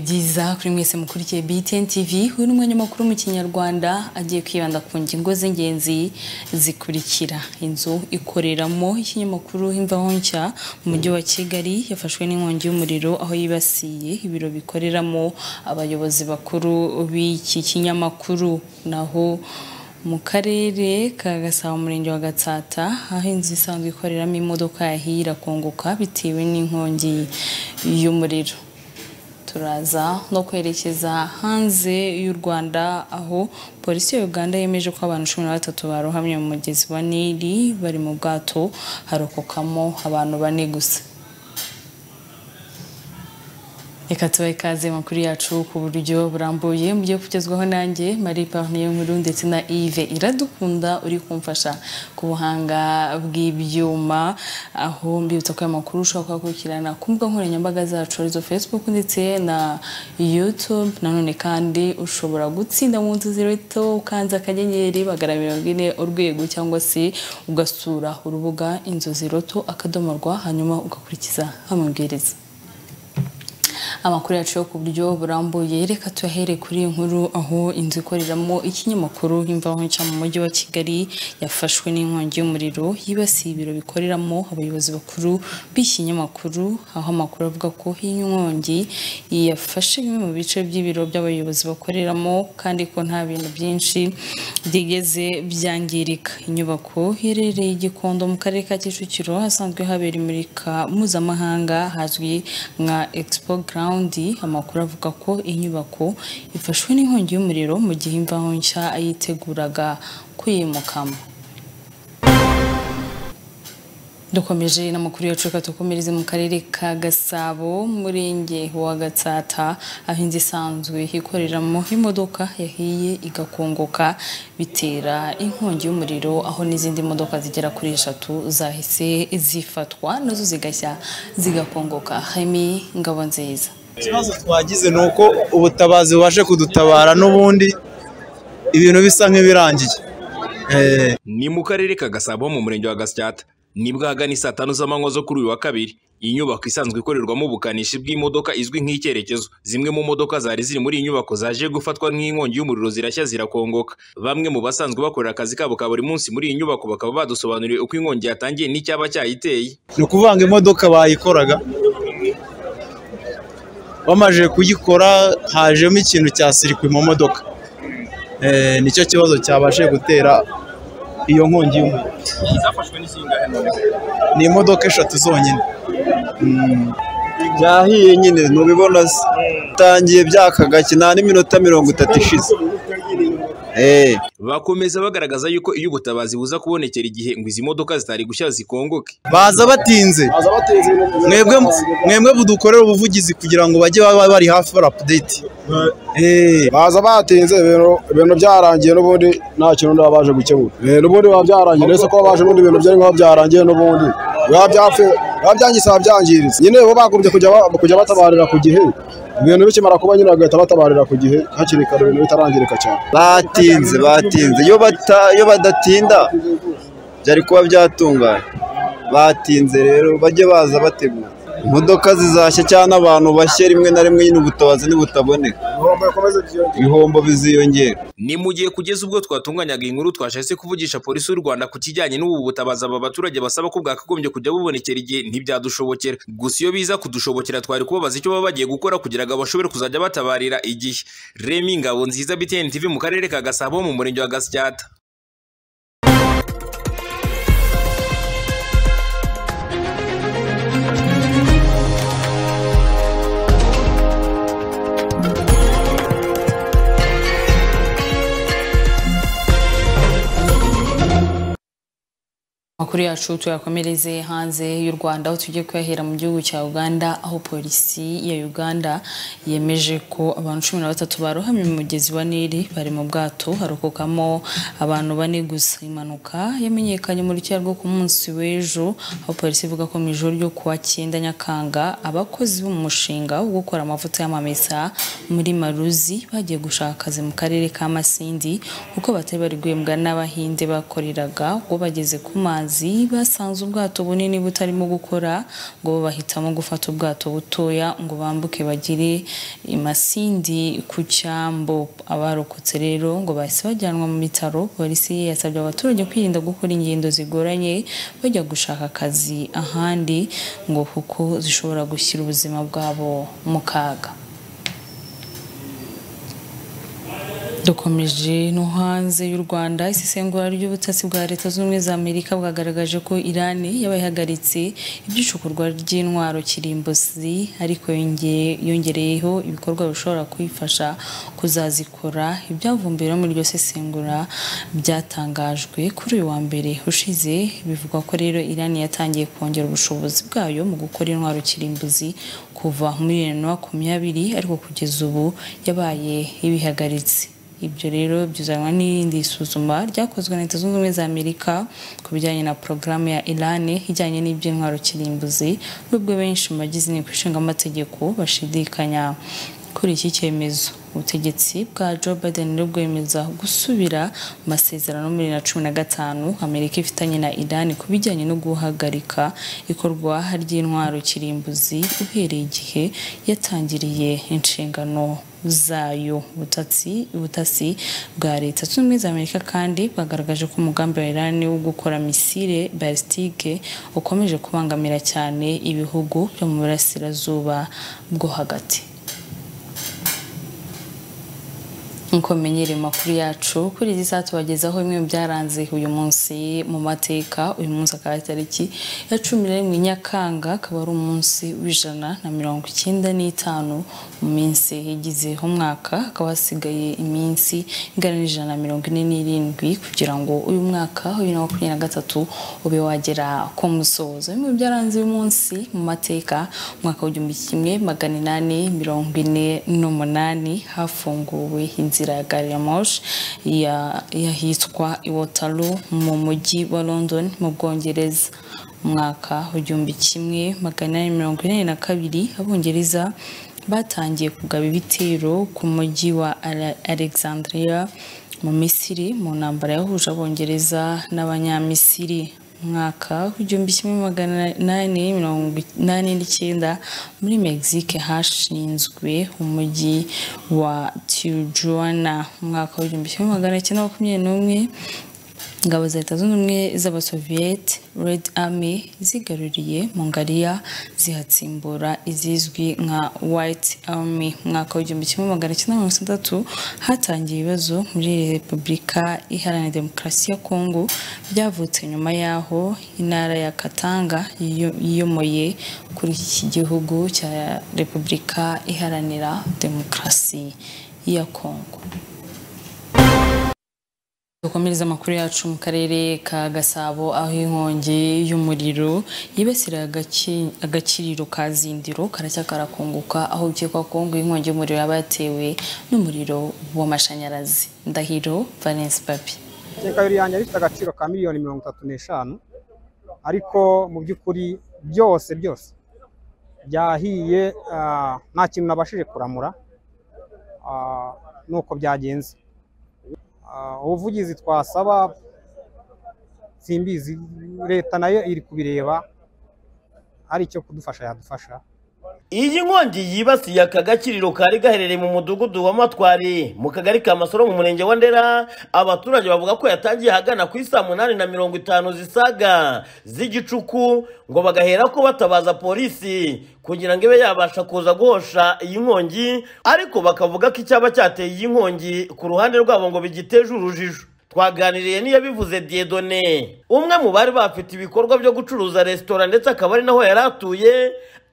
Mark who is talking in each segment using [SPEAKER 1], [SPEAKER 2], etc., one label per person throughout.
[SPEAKER 1] byiza kuri mwese mukurikiye BTN TV uyu ni umwanya makuru mu kinyarwanda agiye kwibanda ku ngingo z'ingenzi zikurikira inzu ikoreramo ikinyamakuru imvaho nshya mu mujyi wa Kigali yafashwe n'inkongi y'umuriro aho yibasiye ibiro bikoreramo abayobozi bakuru b'iki kinyamakuru naho mu karere ka gasabo umurenge wa gatsata aho inzu isanzwe ikoreramo imodoka yahiye irakongoka bitewe n'inkongi y'umuriro turaza no kwerekeza hanze y'u rwanda aho polisi ya uganda yemeje ko abantu cumi na batatu barohamye mu mugezi wa nili bari mu bwato harokokamo abantu bane gusa reka tubahe ikaze makuru yacu ku buryo burambuye mu byo kugezwaho nanjye marie parnier nkuru ndetse na yves iradukunda uri kumfasha ku buhanga bw'ibyuma aho mbibutsa ko aya makuru ushobora kuyakurikirana ku mbuga nkoranyambaga zacu arizo facebook ndetse na youtube nanone kandi ushobora gutsinda mu nzu zirito ukanze akanyenyeri magana mirongo ine urwego cyangwa se ugasura urubuga inzozi roto akadomo rwa hanyuma ugakurikiza amabwiriza amakuru yacu yo ku buryo burambuye reka tuyahere kuri iyi nkuru aho inzu ikoreramo ikinyamakuru imvaho nshya mu mujyi wa kigali yafashwe n'inkongi y'umuriro yibasiye ibiro bikoreramo abayobozi bakuru b'ikinyamakuru aho amakuru avuga ko iyi nkongi yafashe bimwe mu bice by'ibiro by'abayobozi bakoreramo kandi ko nta bintu byinshi byigeze byangirika inyubako iherereye i gikondo mu karere ka kicukiro hasanzwe habera imurika mpuzamahanga hazwi nka expo gawundi amakuru avuga ko inyubako ifashwe n'inkongi y'umuriro mu gihe imvaho nshya yiteguraga kuyimukamo dukomeje n'amakuru yacu tukomereze mu karere ka gasabo umurenge wa gatsata aho inzu isanzwe ikoreramo imodoka yahiye igakongoka bitera inkongi y'umuriro aho n'izindi modoka zigera kuri eshatu zahise zifatwa nazo zigashya zigakongoka hemi ngabo nziza
[SPEAKER 2] ikibazo twagize ni uko ubutabazi bubashe kudutabara n'ubundi ibintu bisa nk'ibirangiye Eh,
[SPEAKER 3] ni mu karere ka gasabo mu murenge wa gasyata nibwo ahagana saa tanu z'amanywa zo kuri uyu wa kabiri iyi nyubako isanzwe ikorerwamo ubukanishi bw'imodoka izwi nk'icyerekezo zimwe mu modoka zari ziri muri iyi nyubako zaje gufatwa nk'inkongi y'umuriro zirashya zirakongoka bamwe mu basanzwe bakorera akazi kabo ka buri munsi muri iyi nyubako bakaba badusobanuriye uko inkongi yatangiye n'icyaba cyayiteye
[SPEAKER 2] ni ukuvuga ngo imodoka bayikoraga bamaze kuyikora hajemo ikintu cya sirikwi mu modoka Eh, nicyo kibazo cyabashe gutera iyo nkongi y'umuriro
[SPEAKER 3] zafashwe n'isingahe
[SPEAKER 2] ni imodoka eshatu zonyine
[SPEAKER 4] byahiye nyine ntubibona se bitangiye byaka gake nta n'iminota mirongo itatu ishize Eh,
[SPEAKER 3] bakomeza bagaragaza yuko iyo ubutabazi buza kubonekera igihe ngo izi modoka zitari gushya zikongoke
[SPEAKER 2] baza batinze mwebwe mwebwe budukorera ubuvugizi kugira ngo bajye baba bari hafi bari apudeti
[SPEAKER 5] baza batinze ibintu ibintu byarangiye n'ubundi nta kintu baba baje gukemura Eh, n'ubundi biba byarangiye uretse ko baje n'ubundi ibintu byari biba byarangiye n'ubundi biba byapfuye biba byangiritse biba byangiritse nyine bo bagombye kujya ba- kujya batabarira ku gihe ibintu bikimara kuba nyine bagahita batabarira ku gihe hakiri kare ibintu bitarangirika cyane
[SPEAKER 4] batinze batinze iyo bata iyo badatinda byari kuba byatungana batinze rero bajye baza bategura imodoka zizashya cyangwa abantu bashye rimwe na rimwe nyine ubutabazi ntibutaboneka ibihombo biziyongera
[SPEAKER 3] ni mu gihe kugeza ubwo twatunganyaga iyi nkuru twashahise kuvugisha polisi y'u rwanda ku kijyanye n'ubu butabazi aba baturage basaba ko bwakagombye kujya bubonekera igihe ntibyadushobokera gusa iyo biza kudushobokera twari kubabaza icyo baba bagiye gukora kugira ngo bashobore kuzajya batabarira igihe remi ngabo nziza btn tv mu karere ka gasabo mu murenge wa gasyata
[SPEAKER 1] amakuru yacu tuyakomereze hanze y'u rwanda aho tujye kuyahera mu gihugu cya uganda aho polisi ya uganda yemeje ko abantu cumi na batatu barohamye mu mugezi wa nili bari mu bwato harokokamo abantu bane gusa impanuka yamenyekanye mu rukera rwo ku munsi w'ejo aho polisi ivuga ko mu ijoro ryo kuwa cyenda nyakanga abakozi b'umushinga wo gukora amavuta y'amamesa muri maruzi bagiye gushaka akazi mu karere ka masindi kuko batari bari guhembwa n'abahinde bakoreraga ubwo bageze ku mazi mazi basanze ubwato bunini butarimo gukora ngo bahitamo gufata ubwato butoya ngo bambuke bagire i Masindi ku cyambo abarokotse rero ngo bahise bajyanwa mu bitaro polisi yasabye abaturage kwirinda gukora ingendo zigoranye bajya gushaka akazi ahandi ngo kuko zishobora gushyira ubuzima bwabo mu kaga dukomeje no hanze y'u rwanda isesengura ry'ubutasi bwa leta z'ubumwe za amerika bwagaragaje ko irani yaba ihagaritse iby'icukurwa ry'intwaro kirimbuzi ariko yonge- yongereyeho ibikorwa bishobora kuyifasha kuzazikora ibyavumbuwe no muri iryo sesengura byatangajwe kuri uyu wa mbere ushize bivugwa ko rero irani yatangiye kongera ubushobozi bwayo mu gukora intwaro kirimbuzi kuva muri bibiri na makumyabiri ariko kugeza ubu yabaye ibihagaritse ibyo rero byuzanwa n'irindi isuzuma ryakozwe na leta zunze ubumwe za amerika ku bijyanye na porogaramu ya iran ijyanye n'iby'intwaro kirimbuzi nubwo benshi mu bagize inteko ishingamategeko bashidikanya kuri iki cyemezo ubutegetsi bwa joe biden rero bwemeza gusubira mu masezerano muri bibiri na cumi na gatanu amerika ifitanye na iran ku bijyanye no guhagarika ikorwa ry'intwaro kirimbuzi uhereye igihe yatangiriye inshingano zayo ubutasi ubutasi bwa leta zunze ubumwe za amerika kandi bwagaragaje ko umugambi wa iran wo gukora misile balistike ukomeje kubangamira cyane ibihugu byo mu burasirazuba bwo hagati nk'uko menyereye amakuru yacu kuri izi saa tubagezaho bimwe mu byaranze uyu munsi mu mateka uyu munsi akaba ari tariki ya cumi na rimwe nyakanga akaba ari umunsi w'ijana na mirongo icyenda n'itanu mu minsi igize umwaka hakaba hasigaye iminsi ingana n'ijana na mirongo ine n'irindwi kugira ngo uyu mwaka wa bibiri na makumyabiri na gatatu ube wagera ku musozo bimwe mu byaranze uyu munsi mu mateka umwaka w'igihumbi kimwe magana inani mirongo ine n'umunani hafunguwe inzira ya gari ya moshi ya- yahitwa iwotaru mu mujyi wa london mu bwongereza umwaka w'igihumbi kimwe magana inani mirongo inani na kabiri abongereza batangiye kugaba ibitero ku mujyi wa Ale- alexandria mu misiri mu ntambara yahuje abongereza n'abanyamisiri umwaka w'igihumbi kimwe magana inani mirongo inani n'icyenda muri mexique hashinzwe umujyi wa tijuana umwaka w'igihumbi kimwe magana cyenda makumyabiri n'umwe ingabo za leta zunze ubumwe z'abasoviyeti red army zigaruriye mongariya zihatsimbura izizwi nka white army mu mwaka w'igihumbi kimwe magana cyenda mirongo itandatu hatangiye ibibazo muri repubulika iharanira demokarasi ya kongo byavutse nyuma y'aho intara ya katanga yiyo- yiyomoye kuri iki gihugu cya repubulika iharanira demokarasi ya kongo dukomereza amakuru yacu mu karere ka gasabo aho inkongi y'umuriro yibasira agaki- agakiriro ka zindiro karacya karakunguka aho bikekwa ko ngo inkongi y'umuriro yaba yatewe n'umuriro w'amashanyarazi ndahiro valence papi
[SPEAKER 6] keka biri yanjye bifite agaciro ka miliyoni mirongo itatu n'eshanu ariko mu by'ukuri byose byose byahiye ah, nta kintu nabashije kuramura ah, nuko byagenze Ah, ubuvugizi twasaba simbizi leta nayo iri kubireba hari icyo kudufasha yadufasha
[SPEAKER 7] Iyi nkongi yibasiye aka gakiriro kari gaherereye mu mudugudu wa Matwari mu kagari ka Masoro mu murenge wa Ndera abaturage bavuga ko yatangiye ahagana ku isa munani na mirongo itanu zisaga z'igicuku ngo bagahera ko batabaza polisi kugira ngo ibe yabasha kuza guhosha iyi nkongi ariko bakavuga ko icyaba cyateye iyi nkongi ku ruhande rwabo ngo bigiteje urujijo twaganiriye n'iyabivuze Diedone umwe mu bari bafite ibikorwa byo gucuruza resitora ndetse akaba ari naho yari atuye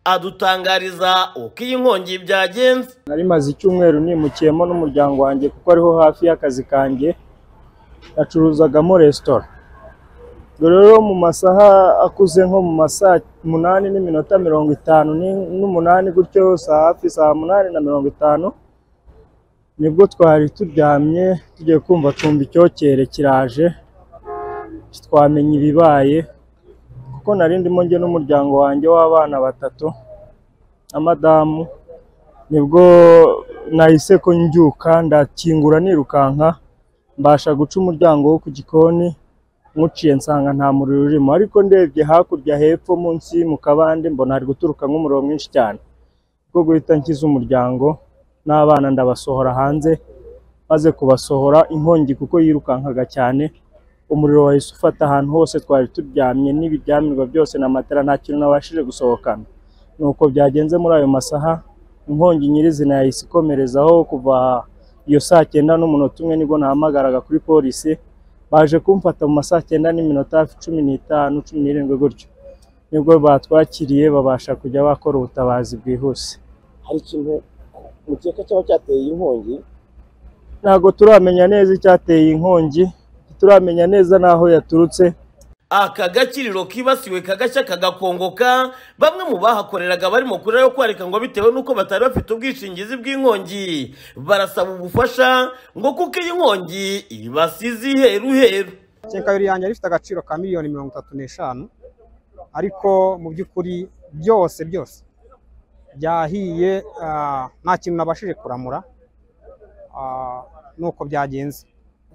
[SPEAKER 7] adutangariza uko iyi nkongi byagenze
[SPEAKER 8] nari maze icyumweru nimukiyemo n'umuryango wanjye kuko ariho hafi y'akazi kanjye yacuruzagamo resitora ubwo rero mu masaha akuze nko mu masaha umunani n'iminota mirongo itanu ni- n'umunani gutyo saa hafi saa munani na mirongo itanu nibwo twari turyamye tugiye kumva twumva icyokere kiraje twamenya ibibaye kuko nari ndimo njye n'umuryango wanjye w'abana batatu na madamu nibwo nahise ko njyuka ndakingura nirukanka mbasha guca umuryango wo ku gikoni nkuciye nsanga nta muriro urimo ariko ndebye hakurya hepfo munsi mu kabande mbona hari guturuka nk'umuriro mwinshi cyane bwo guhita nkiza umuryango n'abana ndabasohora hanze maze kubasohora inkongi kuko yirukankaga cyane umuriro wahise ufata ahantu hose twari turyamye n'ibiryamirwa byose na matera nta kintu nabashije gusohokana nuko byagenze muri ayo masaha inkongi nyirizina yahise ikomerezaho kuva iyo saa cyenda n'umunota umwe nibwo nahamagaraga kuri polisi baje kumfata mu ma saa cyenda n'iminota hafi cumi n'itanu cumi n'irindwi gutyo nibwo batwakiriye babasha kujya bakora ubutabazi bwihuse
[SPEAKER 9] hari ikintu mukeka cyaba cyateye inkongi
[SPEAKER 8] ntabwo turamenya neza icyateye inkongi turamenya neza n'aho yaturutse
[SPEAKER 7] aka gakiriro kibasiwe kagashya kagakongoka bamwe mu bahakoreraga barimo kurira yo kwarika ngo bitewe n'uko batari bafite ubwishingizi bw'inkongi barasaba ubufasha ngo kuko iyi nkongi ibasize iheruheru
[SPEAKER 6] kenkayori yanjye yari ifite agaciro ka miliyoni mirongo itatu n'eshanu ariko mu by'ukuri byose byose byahiye ah, nta kintu nabashije kuramura ah, nuko byagenze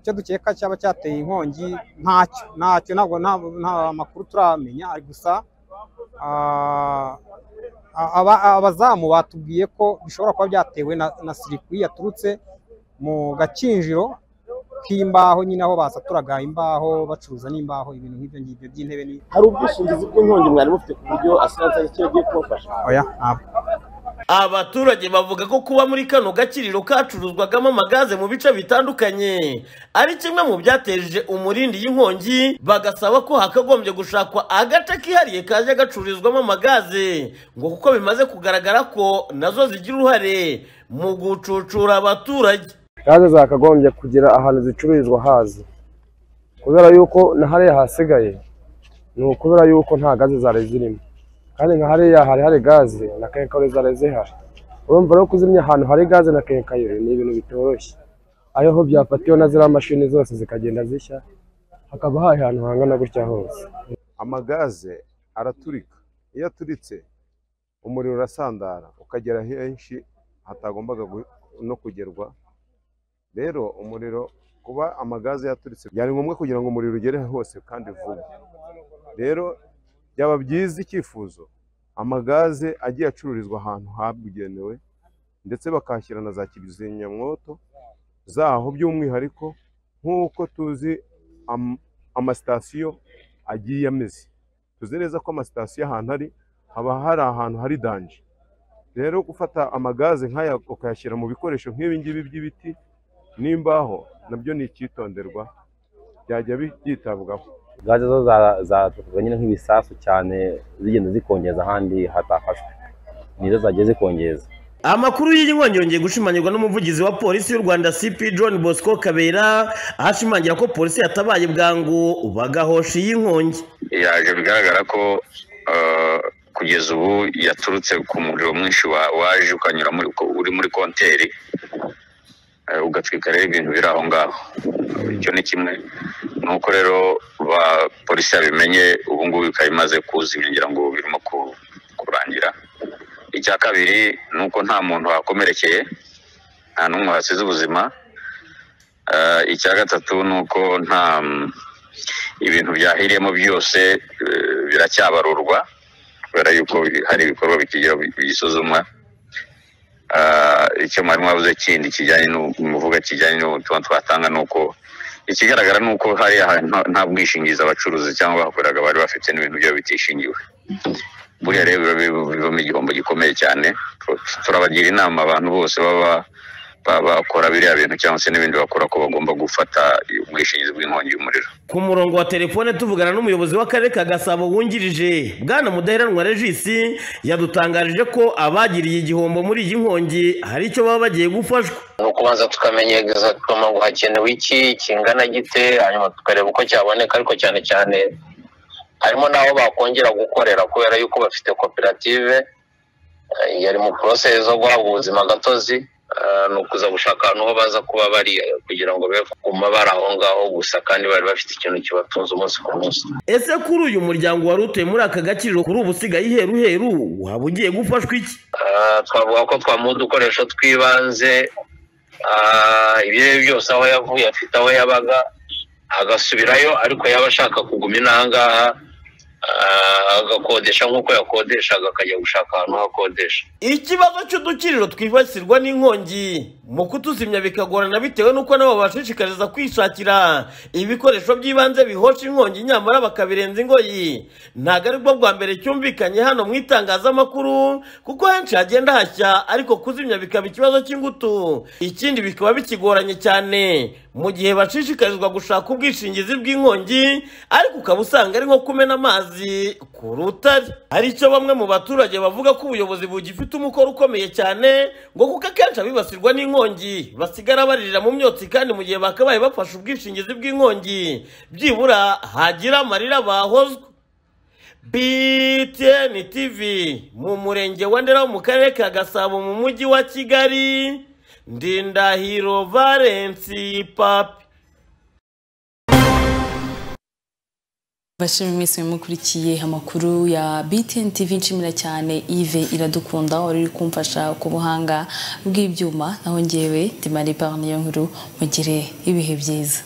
[SPEAKER 6] icyo dukeka cyaba cyateye inkongi ntacyo ntacyo ntabwo nta- nta makuru turamenya ariko gusa ah, aba- abazamu batubwiye ko bishobora kuba byatewe na, na sirikwi yaturutse mu gakinjiro k'imbaho nyine aho basaturaga imbaho bacuruza n'imbaho ibintu nk'ibyo ngibyo by'intebe ni
[SPEAKER 9] hari ubwishingizi bw'inkongi mwari mufite ku buryo asiranse agakira agiye kubafasha
[SPEAKER 6] oya ntabwo
[SPEAKER 7] abaturage bavuga ko kuba muri kano gakiriro kacuruzwagamo amagaze mu bice bitandukanye ari kimwe mu byateje umurindi y'inkongi bagasaba ko hakagombye gushakwa agace kihariye kaje gacururizwamo amagaze ngo kuko bimaze kugaragara ko nazo zigira uruhare mu gucucura abaturage
[SPEAKER 10] gaze zakagombye kugira ahantu zicururizwa hazi kubera yuko na hariya hasigaye ni ukubera yuko nta gaze zari zirimo kandi nka hariya hari hari gaze na kenkayori zari zihari urumva rero kuzimya ahantu hari gaze na kenkayori ni ibintu bitoroshye ariho byafatiwe na ziriya mashini zose zikagenda zishya hakaba hari ahantu hangana gutya hose
[SPEAKER 11] amagaze araturika iyo aturitse umuriro urasandara ukagera henshi hatagombaga gu- no kugerwa rero umuriro kuba amagaze yaturitse byari ngombwa kugira ngo umuriro ugere hose kandi vuba rero byaba byiza icyifuzo amagaze agiye acururizwa ahantu habugenewe ndetse bakahashyira na za kizimyamwoto zaho by'umwihariko nk'uko tuzi am- amasitasiyo agiye ameze tuzi neza ko amasitasiyo ahantu ari haba hari ahantu hari danje rero gufata amagaze nk'aya ukayashyira mu bikoresho nk'ibi ngibi by'ibiti n'imbaho nabyo ni icyitonderwa byajya bi- byitabwaho
[SPEAKER 12] gaze zo za- zatukujwe nyine nk'ibisasu cyane zigenda zikongeza ahandi hatafashwe nizo zagiye zikongeza
[SPEAKER 7] amakuru y'iyi nkongi yongeye gushimangirwa n'umuvugizi wa polisi y'u rwanda cp john bosco kabera ashimangira ko polisi yatabaye bwangu bagahosha iyi nkongi
[SPEAKER 13] yaje bigaragara ko eh, kugeza ubu yaturutse ku muriro mwinshi wa- waje ukanyura muri- ko- uri muri konteri eh, ugatwika rero ibintu biri aho ngaho icyo ni kimwe nuko rero ba polisi yabimenye ubu ngubu ikaba imaze kuzimya ngira ngo birimo ku- kurangira icya kabiri ni uko nta muntu wakomerekeye nta n'umwe wasize ubuzima Eh, icya gatatu ni uko nta ibintu byahiriyemo byose eh, biracyabarurwa kubera yuko hari ibikorwa bikigira bisuzumwa Ah, icyo mwari mwabuze kindi kijyanye n'u- muvuga kijyanye n'ubutumwa twatanga ni uko ikigaragara ni uko hari ahantu nta- nta bwishingizi abacuruzi cyangwa abakoreraga bari bafite n'ibintu byabo bitishingiwe buriya rero biba biba- bivamo igihombo gikomeye cyane turabagira inama abantu bose baba baba bakora biriya bintu cyangwa se n'ibindi bakora ko bagomba gufata ubwishingizi bw'inkongi y'umuriro
[SPEAKER 7] ku murongo wa telefone tuvugana n'umuyobozi w'akarere ka gasabo wungirije bwana mudaheranwa regisi yadutangarije ko abagiriye igihombo muri iyi nkongi hari icyo baba bagiye gufashwa
[SPEAKER 14] ni ukubanza tukamenya egizagitoma ngo hakenewe iki kingana gite hanyuma tukareba uko cyaboneka ariko cyane cyane harimo n'aho bakongera gukorera kubera yuko bafite koperative eh, yari mu porosesi zo guhabwa ubuzima gatozi eh, ni ukuza gushaka ahantu ho baza kuba bari eh, kugira ngo be kuguma bari aho ngaho gusa kandi bari bafite ikintu kibatunze umunsi ku munsi
[SPEAKER 7] ese kuri uyu muryango wari utuye muri aka gakiriro kuri ubu usigaye iheruheru waba ugiye gufashwa iki
[SPEAKER 14] Ah, twavuga ko twamuha udukoresho tw'ibanze ah, ibyo ari byo byose aho yavuye afite aho yabaga agasubirayo ariko yaba ashaka kuguma inangaha ah, agakodesha nk'uko yakodeshaga akajya gushaka ahantu hakodesha
[SPEAKER 7] ikibazo cy'udukiriro twibasirwa n'inkongi mu kutuzimya bikagorana bitewe n'uko nabo babashishikariza kwishakira ibikoresho by'ibanze bihosha inkongi nyamara bakabirenza ingoyi ntabwo ari bwo bwa mbere cyumvikanye hano mu itangazamakuru kuko henshi hagenda hashya ariko kuzimya bikaba ikibazo cy'ingutu ikindi bikaba bikigoranye cyane mu gihe bashishikarizwa gushaka ubwishingizi bw'inkongi ariko ukaba usanga ari nko kumena amazi ku rutare hari icyo bamwe mu baturage bavuga ko ubuyobozi bugifite umukoro ukomeye cyane ngo kuko akenshi abibasirwa n'inkongi basigara baririra mu myotsi kandi mu gihe bakabaye bafashe ubwishingizi bw'inkongi byibura hagira amarira bahozwa btn tv mu murenge wa ndera wo mu karere ka gasabo mu mujyi wa kigali ndindahiro valensi papi
[SPEAKER 1] bashimye mwese mukurikiye amakuru ya BTN TV nshimira cyane Yves Iradukunda wari uri kumfasha ku buhanga bw'ibyuma naho ngewe ndimara iparne yo nkuru mugire ibihe byiza